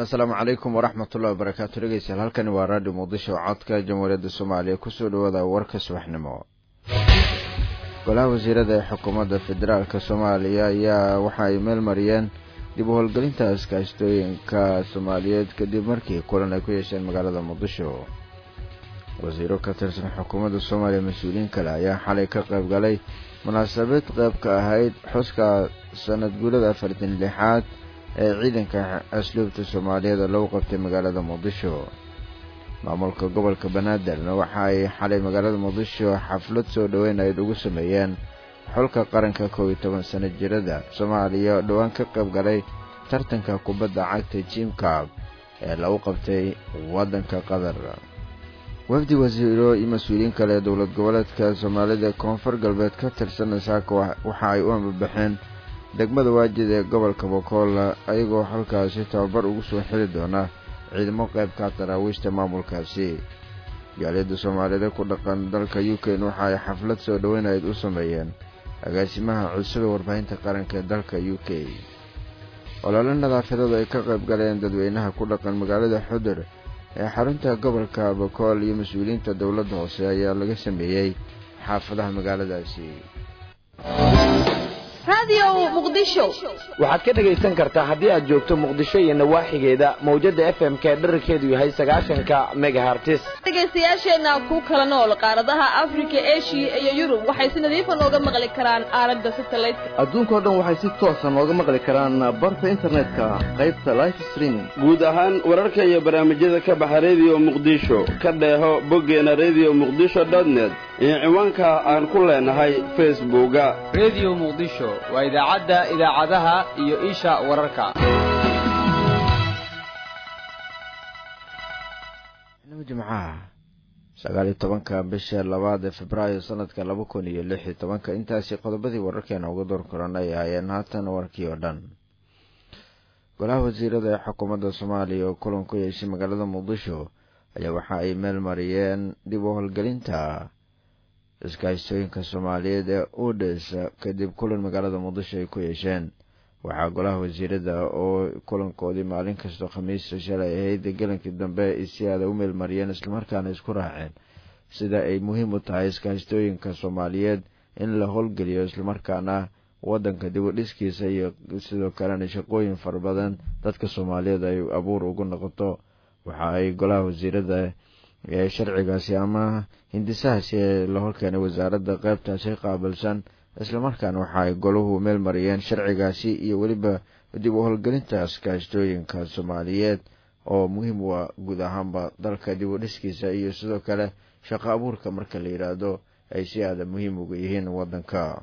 asalaamu calaykum waraxmatullahi wabarakaatu dhegeystayaal halkani waa raadhiyo muqdisho codka jamhuuriyadda soomaaliya kusoo dhawaada warka subaxnimo golaha wasiirada ee xukuumadda federaalka soomaaliya ayaa waxa ay meel mariyeen dib u howlgelinta iskaashtooyinka soomaaliyeed kadib markii kulan ay ku yeesheen magaalada muqdisho wasiiro ka tirsan xukuumadda soomaaliya mas-uuliyiin kale ayaa xalay ka qayb galay munaasabad qayb ka ahayd xuska sanad guulada afartan lixaad ee ciidanka asluubta soomaaliyeed oo lagu qabtay magaalada muqdisho maamulka gobolka banaadirna waxa ay xalay magaalada muqdisho xaflad soo dhoweynayd ugu sameeyeen xulka qaranka kow iyo toban sano jirada soomaaliya oo dhowaan ka qayb galay tartanka kubadda cagta jimcab ee lagu qabtay waddanka qatar wafdi wasiiro iyo mas-uuliyiin kale ee dowlad goboleedka soomaalida koonfur galbeed ka tirsan saaka waxa ay u ambabaxeen degmada waajid ee gobolka bokool ayagoo halkaasi tababar ugu soo xili doona ciidamo qaybka daraawiishta maamulkaasi jaaliyadda soomaalida ku dhaqan dalka u k waxa ay xaflad soo dhoweynayd u sameeyeen agaasimaha cusub ee warbaahinta qaranka ee dalka u k olole nadaafadeedu ay ka qayb galeen dadweynaha ku dhaqan magaalada xudur ee xarunta gobolka bokool iyo mas-uuliyiinta dowladda hoose ayaa laga sameeyey xaafadaha magaaladaasi waxaad ka dhegaysan kartaa haddii aad joogto muqdisho iyo nawaaxigeeda mawjadda f m ka dherarkeedu yahay sagaashanka megahartis dhegaystayaasheenna ku kala nool qaaradaha afrika eshiya iyo yurub waxay si nadiifa nooga maqli karaan aalada satelliteka adduunkao dhan waxay si toosa nooga maqli karaan barta internetka qaybta life streaming guud ahaan wararka iyo barnaamijyada ka baxa rediyo muqdisho ka dheeho boggeena rediyo muqdisho dotnet iyo ciwaanka aan ku leenahay facebooka rediyo muqdisho waa idaacadda idaacadaha iyo isha wararka jimcaha sagaal iyo tobanka bisha labaad ee februaayo sanadka laba kun iyo lix iyo tobanka intaasi qodobadii wararkeena uga door koran ay ahaayeen haatan warkii oo dhan golaha wasiirada ee xukuumadda soomaaliya oo kulan ku yeeshay magaalada muqdisho ayaa waxa ay meel mariyeen dib u howlgelinta iskaashtooyinka soomaaliyeed ee udes kadib kulan magaalada muqdisho ay ku yeesheen waxaa golaha wasiirada oo kulankoodii maalin kastoo khamiista shalay ahayd galankii dambe si aada u meelmariyeen islamarkaana isku raaceen sida ay muhiim u tahay iskaashtooyinka soomaaliyeed in la howlgeliyo islamarkaana wadanka dib u dhiskiisa iyo sidoo kalena shaqooyin fara badan dadka soomaaliyeed ay abuur ugu noqoto waxa ay golaha wasiirada ee sharcigaasi ama hindisahaasi ee la horkeenay wasaaradda qaybtaasi qaabilsan islamarkaana waxa ay golahu meel mariyeen sharcigaasi iyo weliba dib u howlgelinta iskaashtooyinka soomaaliyeed oo muhiim u ah guud ahaanba dalka dib u dhiskiisa iyo sidoo kale shaqo abuurka marka la yidhaahdo ay si aada muhiim uga yihiin wadanka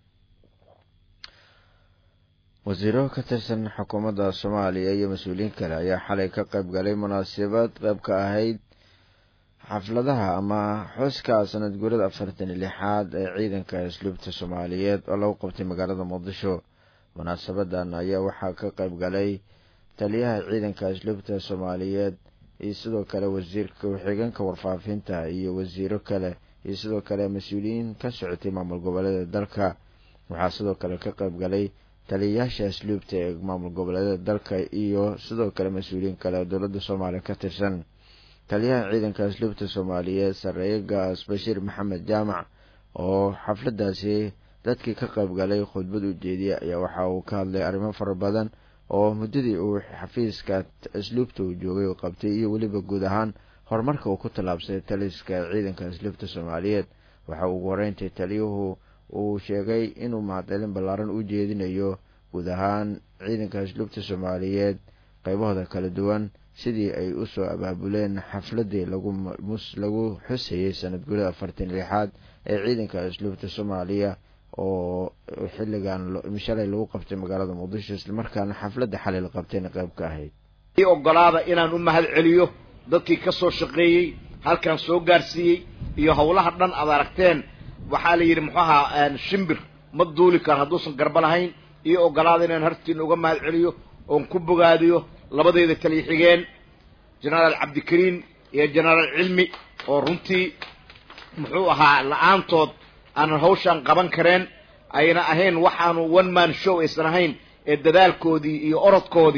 wasiiro ka tirsan xukuumadda soomaaliya iyo mas-uuliyiin kale ayaa xalay ka qayb galay munaasabad qayb ka ahayd xafladaha ama xuska sanad guurada afartan iyo lixaad ee ciidanka asluubta soomaaliyeed oo lagu qabtay magaalada muqdisho munaasabadan ayaa waxaa ka qayb galay taliyaha ciidanka asluubta soomaaliyeed iyo sidoo kale wasiirka ku-xigeenka warfaafinta iyo wasiiro kale iyo sidoo kale mas-uuliyiin ka socotay maamul goboleeda dalka waxaa sidoo kale ka qayb galay taliyayaasha asluubta ee maamul goboleeda dalka iyo sidoo kale mas-uuliyiin kale oo dowladda soomaaliya ka tirsan taliyaha ciidanka asluubta soomaaliyeed sareeye gaas bashiir maxamed jaamac oo xafladaasi dadkii ka qayb galay khudbad u jeediya ayaa waxa uu ka hadlay arrimo fara badan oo muddadii uu xafiiska asluubta uu joogay uu qabtay iyo weliba guud ahaan horumarka uu ku tallaabsaday taliska ciidanka asluubta soomaaliyeed waxa ugu horeyntii taliyuhu uu sheegay inuu mahadcelin ballaaran u jeedinayo guud ahaan ciidanka asluubta soomaaliyeed qaybahooda kala duwan sidii ay u soo abaabuleen xafladii lagu xusayey sanad gurida afartan lixaad ee ciidanka asluubta soomaaliya oo xilligan shalay lagu qabtay magaalada muqdisho islamarkaana xafladda xalay la qabtayna qayb ka ahayd i ogolaada inaan u mahad celiyo dadkii ka soo shaqeeyey halkan soo gaarsiiyey iyo howlaha dhan aad aragteen waxaa la yidhi muxuu ahaa shimbir ma duuli karo hadduusan garba lahayn iyo ogolaada inaan hartiina uga mahad celiyo oon ku bogaadiyo labadeyda taliya xigeen genaraal cabdikariin iyo genaraal cilmi oo runtii muxuu ahaa la-aantood aanan hawshaan qaban kareen ayna ahayn waxaanu one man show aysan ahayn ee dadaalkoodii iyo orodkoodii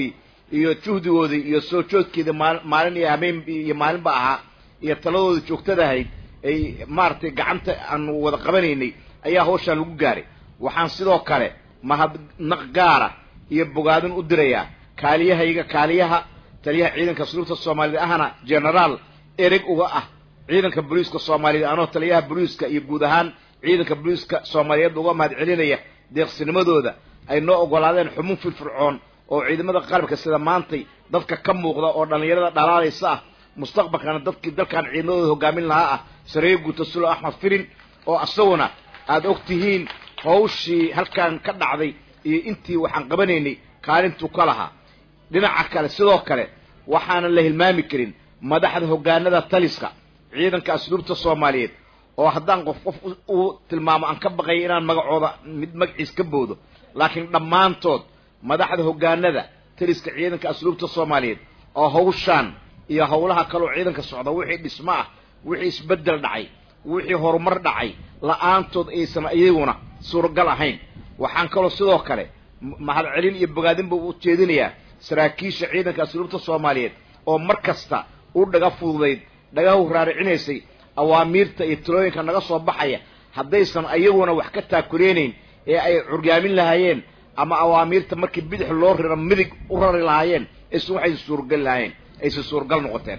iyo juhdigoodii iyo soo joodkeeda maal maalin iyo habeen iyo maalinba ahaa iyo taladooda joogtada ahayd ay maaragtay gacanta aanu wada qabanaynay ayaa hawshaan lagu gaaray waxaan sidoo kale mahadnaq gaara iyo bogaadin u dirayaa kaaliyahayga kaaliyaha taliyaha ciidanka asluubta soomaaliyeed ahna genaraal ereg uga ah ciidanka booliiska soomaaliyeed anoo taliyaha booliiska iyo guud ahaan ciidanka booliiska soomaaliyeed uga mahad celinaya deeqsinimadooda ay noo ogolaadeen xubun firfircoon oo ciidamada qalabka sida maantay dadka ka muuqda oo dhallinyarada dhalaalaysa ah mustaqbalkana dadkii dalkan ciidamadooda hogaamin lahaa ah sareeye guuta sulo axmed firin oo isaguna aada og tihiin hawshii halkan ka dhacday iyo intii waxaan qabanaynay kaalintuu ka lahaa dhinaca kale sidoo kale waxaanan la hilmaami karin madaxda hogaanada taliska ciidanka asluubta soomaaliyeed oo haddaan qof qof uu tilmaamo aan ka baqaya inaan magacooda mid magaciis ka boodo laakiin dhammaantood madaxda hogaanada taliska ciidanka asluubta soomaaliyeed oo hawshaan iyo howlaha kaloo ciidanka socda wixii dhismo ah wixii isbeddel dhacay wixii horumar dhacay la-aantood aysan iyaguna suuragal ahayn waxaan kaloo sidoo kale mahad celin iyo bogaadinba u jeedinayaa saraakiisha ciidanka asluubta soomaaliyeed oo mar kasta u dhaga fududayd dhagahu raaricinaysay awaamiirta iyo talooyinka naga soo baxaya haddaysan ayaguna wax ka taakureenayn ee ay curyaamin lahaayeen ama awaamiirta markii bidix loo riro midig u rari lahaayeen aysan waxaysan suuragal lahaayeen aysan suuragal noqoteen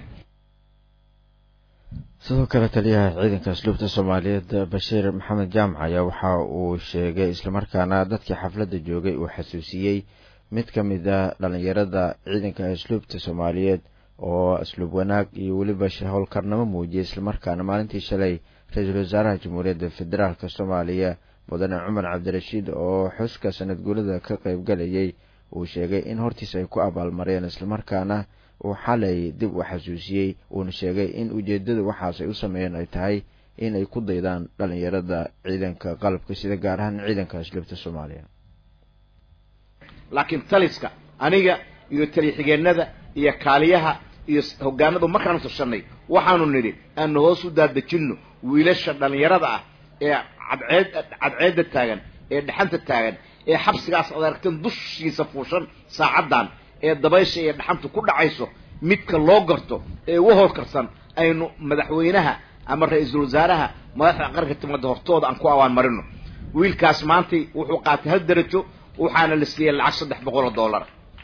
sidoo kale taliyaha ciidanka asluubta soomaaliyeed bashiir maxamed jaamac ayaa waxa uu sheegay islamarkaana dadkii xafladda joogay uu xasuusiyey mid ka mid a dhallinyarada ciidanka asluubta soomaaliyeed oo asluub wanaag iyo weliba howlkarnimo muujiyay islamarkaana maalintii shalay ra-iisul wasaaraha jamhuuriyadda federaalk soomaaliya mudane cumar cabdirashiid oo xuska sanad guulada ka qaybgalayay uu sheegay in hortiis ay ku abaalmareen islamarkaana uu xalay dib u xasuusiyey uuna sheegay in ujeedada waxaas ay u sameeyeen ay tahay in ay ku daydaan dhallinyarada ciidanka qalabka sida gaar ahaan ciidanka asluubta soomaaliya laakiin taliska aniga iyo taliya-xigeenada iyo kaaliyaha iyo hogaanadu markaanu tashanay waxaanu nidhi aanu hoos u daadejinno wiilasha dhallinyarada ah ee cadceed cadceedda taagan ee dhaxanta taagan ee xabsigaas ad aragteen dushiisa fuushan saacaddan ee dabaysha iyo dhaxantu ku dhacayso midka loo garto ee ugu howlkarsan aynu madaxweynaha ama ra-iisul wasaaraha madaxda qaranka timaada hortooda aan ku awaan marino wiilkaas maantay wuxuu qaatay hal darajo waxaana la siiyey lacag saddex boqol oo dollar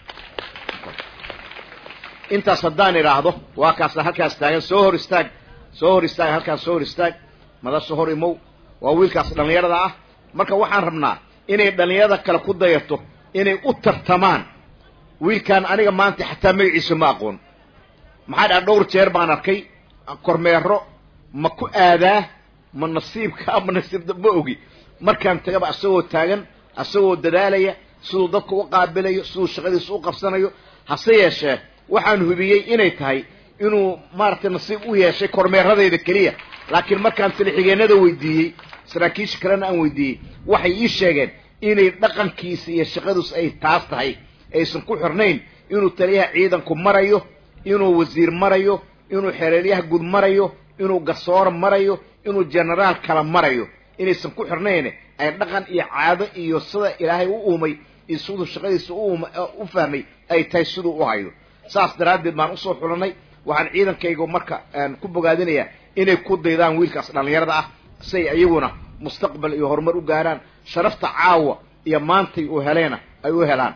intaas haddaan idhaahdo waa kaas halkaas taagan soo hor istaag soo hor istaag halkaas soo hor istaag madasha hor imow waa wiilkaas dhallinyarada ah marka waxaan rabnaa inay dhallinyarada kale ku dayato inay u tartamaan wiilkan aniga maanta xataa magaciisa ma aqoon maxaa dhaa dhowr jeer baan arkay kormeero ma ku aadaa ma nasiibka ma nasiibda ma ogi markaan tagaba isagoo taagan isagoo dadaalaya siduu dadka u qaabilayo siduu shaqadiisa u qabsanayo hase yeeshee waxaan hubiyey inay tahay inuu maaragtay nasiib u yeeshay kormeeradayda keliya laakiin markaan talixigeennada weydiiyey saraakiisha kalena aan weydiiyey waxay ii sheegeen inay dhaqankiisa iyo shaqadiisu ay taas tahay aysan ku xirnayn inuu taliyaha ciidanku marayo inuu wasiir marayo inuu xereeryaha guud marayo inuu garsooro marayo inuu genaraal kala marayo inaysan ku xirnayn ay dhaqan iyo caado iyo sida ilaahay u uumay iyo siduu shaqadiisa u fahmay ay tahay siduu u hayo saas daraaddeed baan usoo xulanay waxaan ciidankayga marka ku bogaadinayaa inay ku daydaan wiilkaas dhallinyarada ah say iyaguna mustaqbal iyo horumar u gaaraan sharafta caawa iyo maantay uu heleena ay u helaan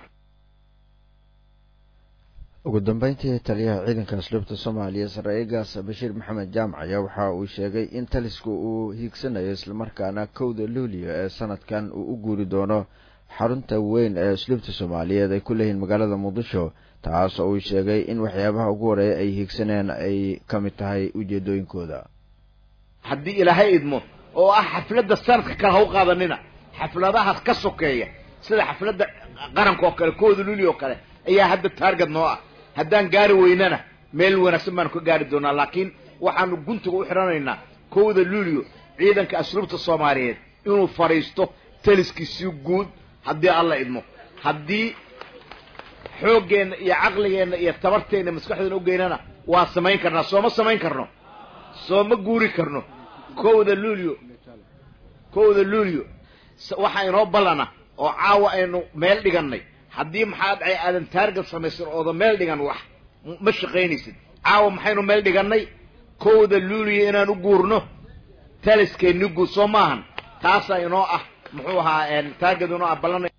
ugu dambeyntii taliyaha ciidanka asluubta soomaaliya saraa'igaas bashiir maxamed jaamac ayaa waxa uu sheegay in talisku uu hiigsanayo islamarkaana kowda luuliyo ee sanadkan uu u guuri doono xarunta weyn ee asluubta soomaaliyeed ay ku leeyihiin magaalada muqdisho taas oo uu sheegay in waxyaabaha ugu horeeya ay hiigsaneen ay ka mid tahay ujeedooyinkooda haddii ilaahay idmo oo ah xafladda sanadka kale ha u qaadanina xafladahaas ka sokeeya sida xafladda qaranka oo kale kooda luuli oo kale ayaa hadda taarget noo ah haddaan gaari weynana meel wanaagsan baanu ka gaari doonaa laakiin waxaanu guntiga u xidhanaynaa kowda luulio ciidanka asluubta soomaaliyeed inuu fadhiisto taliskiisii guud haddii alla idmo haddii xooggeenna iyo caqligeenna iyo tabarteenna maskaxdeena ugeynana waa samayn karnaa sooma samayn karno sooma guuri karno kowda luulio kowda luulio waxaa inoo ballana oo caawa aynu meel dhigannay haddii maxaa dhacay aadan taarget samaysan ooda meel dhigan wax ma shaqaynaysid caawa maxaynu meel dhigannay kowda luuliya inaan u guurno taliskeenni guud soo maahan taasaa inoo ah muxuu ahaa taarget inoo ah ballan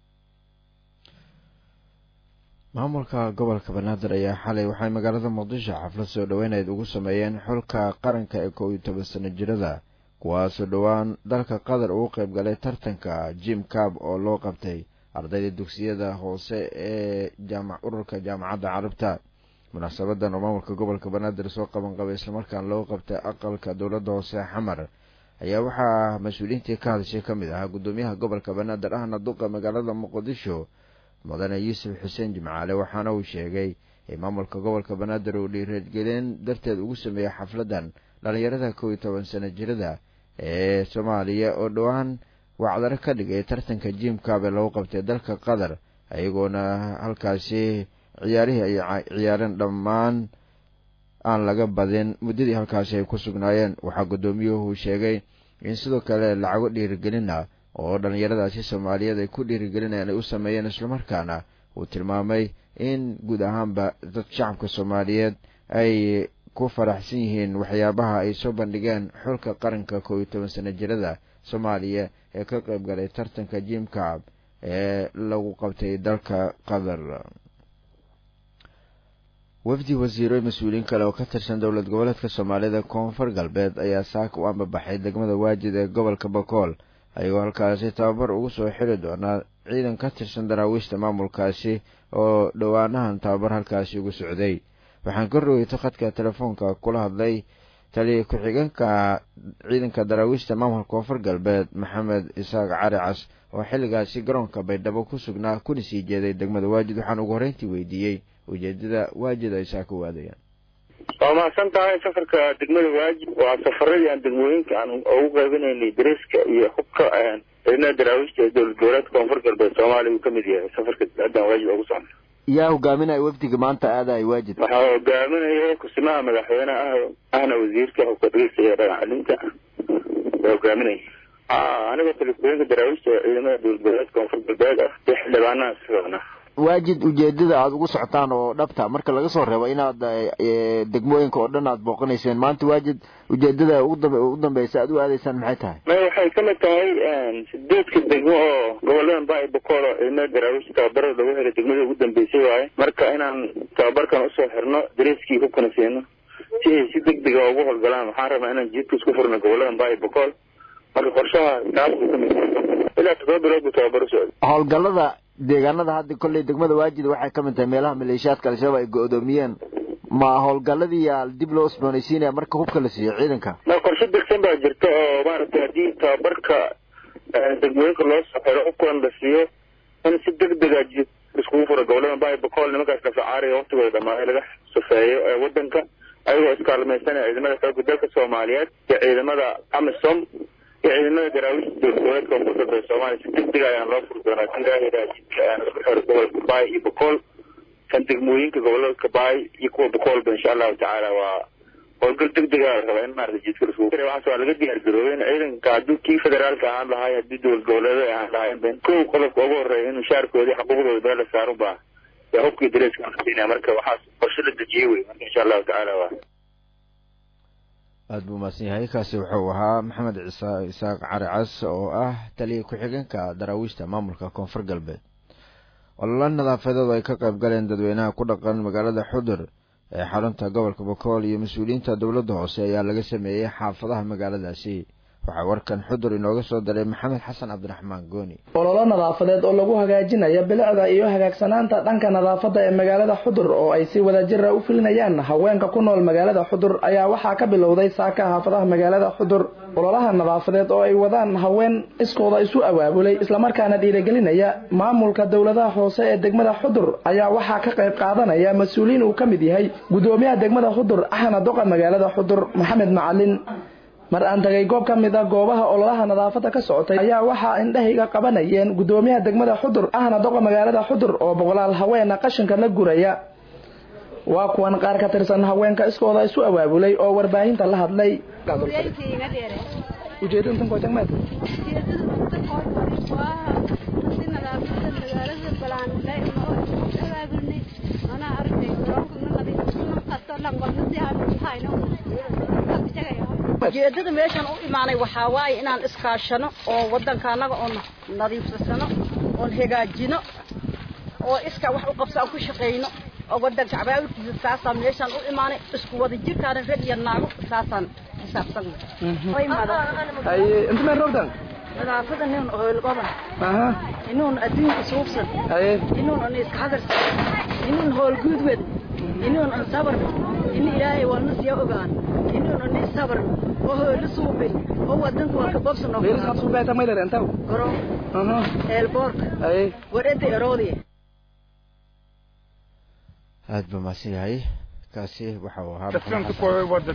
maamulka gobolka banaadir ayaa xalay waxay magaalada muqdisho xaflad soo dhoweyneed ugu sameeyeen xulka qaranka ee kow iyo toban sano jirada kuwaasoo dhowaan dalka qatar ugu qayb galay tartanka jim cab oo loo qabtay ardayda dugsiyada hoose ee jaamac ururka jaamacadda carabta munaasabadan oo maamulka gobolka banaadir soo qaban qabay islamarkaan loo qabtay aqalka dowladda hoose xamar ayaa waxaa mas-uuliyiintii ka hadashay ka mid ahaa guddoomiyaha gobolka banaadir ahna duqa magaalada muqdisho mudane yuusuf xuseen jimcaale waxaana uu sheegay in maamulka gobolka banaadir uu dhiirigelin darteed ugu sameeyey xafladan dhalinyarada kow iyo toban sano jirada ee soomaaliya oo dhowaan wacdaro ka dhigay tartanka jim kabe lagu qabtay dalka qatar ayagoona halkaasi ciyaarihii ay ciyaareen dhammaan aan laga badin muddadii halkaasi ay ku sugnaayeen waxaa guddoomiyuhu sheegay in sidoo kale lacago dhiirigelina oo dhalinyaradaasi soomaaliyeed ay ku dhiirigelinayaan ay u sameeyeen islamarkaana uu tilmaamay in guud ahaanba dad shacabka soomaaliyeed ay ku faraxsan yihiin waxyaabaha ay soo bandhigeen xulka qaranka kow iyo toban sano jirada soomaaliya ee ka qayb galay tartanka jim cab ee lagu qabtay dalka qatar wafdi wasiiro mas-uuliyiin kale oo ka tirsan dowlad goboleedka soomaalida koonfur galbeed ayaa saaka u ambabaxay degmada waajid ee gobolka bakool ayagoo halkaasi tababar ugu soo xiri doonaa ciidan ka tirsan daraawiishta maamulkaasi oo dhowaanahan tababar halkaasi ugu socday waxaan ka rogeyto khadka telefoonka kula hadlay taliya ku-xigeenka ciidanka daraawiishta maamulka koonfur galbeed maxamed isaaq cali cas oo xilligaasi garoonka baydhabo ku sugnaa kuna sii jeeday degmada waajid waxaan ugu horreyntii weydiiyey ujeedada waajid ay saa ka waadayaan waa mahadsan tahay safarka degmada waajib waa safaradii aan degmooyinka aan ugu qaybinaynay dariska iyo hubka ciidamada daraawiishta ee dowlad goboleedka koonfur galbeed soomaaliya uu kamid yahay safarka haddaan waajib ugu socno yaa hogaaminaya wafdiga maanta aadaay waajid waxaa hogaaminaya kusimaha madaxweyneha ah ahna wasiirka hubka dhageysta iyo dhagax celinta waa hogaaminaya a anigoo talikuweenka daraawiishta ee ciidamada dowlad goboleedka koonfur galbeed ah iyo xildhibaanaha socona waajid ujeedada aada ugu socotaan oo dhabta marka laga soo reebo inaad degmooyinka oo dhan aad booqanayseen maanta waajid ujeedada ugu dambeysa aad u aadaysaan maxay tahay may waxay kamid tahay sideedka degmo oo goboladan baa bokool oo ciidamada daraawiishta tababarada lagu helay degmada ugu dambeysay waaye marka inaan tababarkan usoo xirno dareskii hubkana siino si ay si deg dega ugu howlgalaan waxaan rabaa inaan jiidka isku furno goboladan baa bokool marka qorshaha taas buu kamid ilaa todoba bilood buu tababar u socday howlgalada deegaanada hadda kolley degmada waajid waxay ka mid tahay meelaha maleeshiyaadka al-shabaab ay go-doomiyeen ma howlgaladii yaa dib loo usboonaysiinaya marka hubka la siiyo ciidanka ma qorshe degsan baa jirta oo maaragtay haddii tababarka degmooyinka loo soo xiro hubkan la siiyo in si deg dega iskugu furo goboladan baa bokool nimankaas kafacaariga waktigooda dhamaaday laga safeeyo ee wadanka ayagoo iskaalmaysanaya ciidamada xooga dalka soomaaliyeed iyo ciidamada amisom iyo ciidamada daraawiishta dowlad goboleedka koonfur galbeed soomaaliya si deg deg ayaan loo furi doonaa si ilaahaydaa jidka aan isku xiro gobolka baay iyo bokool kan degmooyinka gobolka baay iyo kuwa bokoolba insha allahu tacaala waa howlgal deg dega la rabaa in maarata jidka lasku waxaas waa laga diyaar garoobay in ciidanka haddii kii federaalka ahaan lahaay haddii dowlad goboleeda ahaan lahaayeen kow qodobka ugu horreeya in mushaarkoodii xuquuqdooda meel la saarun baa yaa hubkii dareeskaan siinaya marka waxaas qorshe la dejiyey wey marka insha allahu tacaala waa aada buu mahadsan yahay kaasi wuxuu ahaa maxamed ciisa isaaq cali cas oo ah taliya ku-xigeenka daraawiishta maamulka koonfur galbeed ololo nadaafadeedu ay ka qayb galeen dadweynaha ku dhaqan magaalada xudur ee xarunta gobolka bokool iyo mas-uuliyiinta dowladda hoose ayaa laga sameeyey xaafadaha magaaladaasi waxaa warkan xudur inooga soo daray maxamed xasan cabdiraxmaan gooni ololo nadaafadeed oo lagu hagaajinayo bilicda iyo hagaagsanaanta dhanka nadaafadda ee magaalada xudur oo ay si wadajira u filinayaan haweenka ku nool magaalada xudur ayaa waxaa ka bilowday saaka xaafadaha magaalada xudur ololaha nadaafadeed oo ay wadaan haween iskooda isu abaabulay islamarkaana dhiirigelinaya maamulka dowladaha hoose ee degmada xudur ayaa waxaa ka qayb qaadanaya mas-uuliyiin uu ka mid yahay gudoomiyaha degmada xudur axna doqa magaalada xudur maxamed macalin mar aan tagay goob ka mid a goobaha ololaha nadaafadda ka socotay ayaa waxaa indhahayga qabanayeen gudoomiyaha degmada xudur ahna doqa magaalada xudur oo boqolaal haweena qashinka la guraya waa kuwan qaar ka tirsan haweenka iskooda isu abaabulay oo warbaahinta la hadlay sheegnay mana aragtay garoonka ma nadiifsano kasto dhan walna si aan hayno ujeedada meeshan u imaanay waxaa waaye inaan iskaashano oo waddanka annaga oon nadiifsasano oon hagaajino oo iska wax u qabso aan ku shaqayno oo waddanka cabaawilkiisa saasaan meeshaan u imaanay isku wada jirkaana rag iyo naago saasaan xisaabsanay inta meel roogtan nadaafada nin hoolgoban aha inuun adduunka suubsan haye inuun an iska hadarsan inuun hoolguudwed inuun an sabar in ilaahay walna siya ogaan inuun an sabar oo hoolo suubin oo wadanka waa ka bobsan oo meelkaad suubeeta maydar intaw garoon aha eelboorka haye wareedda eroodiya aad buu mahadsan yahay kaasi waxa uu ahaa maxamed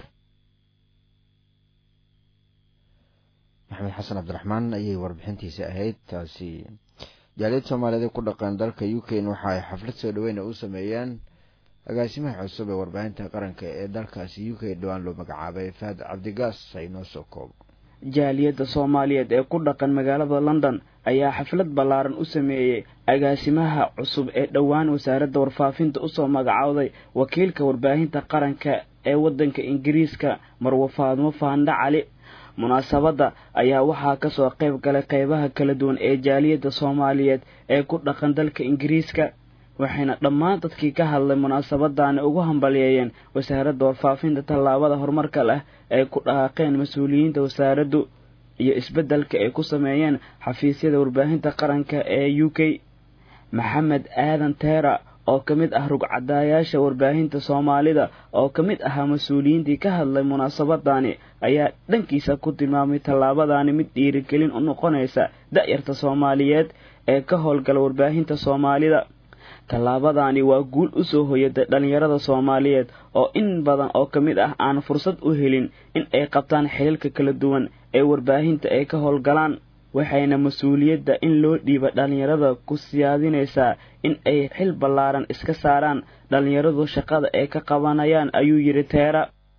xasan cabdiraxmaan ayay warbixintiisa ahayd taasi jaaliyad soomaaliyeed ee ku dhaqan dalka u k waxa ay xaflad soo dhaweyn u sameeyeen agaasimaha cusub ee warbaahinta qaranka ee dalkaasi u k dhowaan loo magacaabay fahad cabdigaas ay noo soo koobo jaaliyadda soomaaliyeed ee ku dhaqan magaalada london ayaa xaflad ballaaran u sameeyey agaasimaha cusub ee dhowaan wasaaradda warfaafinta usoo magacowday wakiilka warbaahinta qaranka ee waddanka ingiriiska marwo faadmo faandha cali munaasabadda ayaa waxaa kasoo qayb galay qeybaha kala duwan ee jaaliyadda soomaaliyeed ee ku dhaqan dalka ingiriiska waxayna dhammaan dadkii ka hadlay munaasabadaani ugu hambalyeeyeen wasaaradda warfaafinta tallaabada horumarka leh ay ku dhaqaaqeen mas-uuliyiinta wasaaraddu iyo isbeddelka ay ku sameeyeen xafiisyada warbaahinta qaranka ee u k maxamed aadan teera oo ka mid ah rugcadaayaasha warbaahinta soomaalida oo ka mid ahaa mas-uuliyiintii ka hadlay munaasabadani ayaa dhankiisa ku tilmaamay tallaabadaani mid dhiirigelin u noqonaysa da-yarta soomaaliyeed ee ka howlgala warbaahinta soomaalida tallaabadaani waa guul u soo hoyatay dhallinyarada soomaaliyeed oo in badan oo ka mid ah aan fursad u helin in ay qabtaan xiliilka kala duwan ee warbaahinta ay ka howlgalaan waxayna mas-uuliyadda in loo dhiiba dhallinyarada ku siyaadinaysaa in ay xil ballaaran iska saaraan dhallinyaradu shaqada ay ka qabanayaan ayuu yidhi teera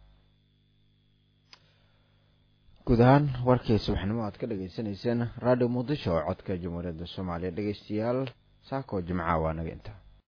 guud ahaan warkii subaxnimo aad ka dhagaysanayseen radio muqdisho oo codka jamhuuriyadda soomaaliya dhegeystayaal saakoo jimca waa naga intaa